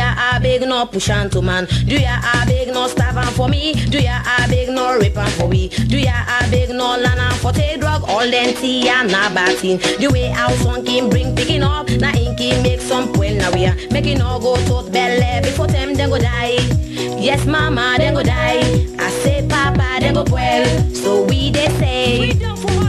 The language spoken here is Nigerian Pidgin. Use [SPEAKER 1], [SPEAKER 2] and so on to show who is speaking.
[SPEAKER 1] ya a big no push on to man? Do ya a big no starve am for me? Do ya a big no rape am for we? Do ya a big no land am for take drug? All them tea and na bad thing. The way house one can bring picking up, na inky make some point now we are making all go to belly before them then go die. Yes, mama, then go die. I say, papa, then go well. So we they say.
[SPEAKER 2] We done for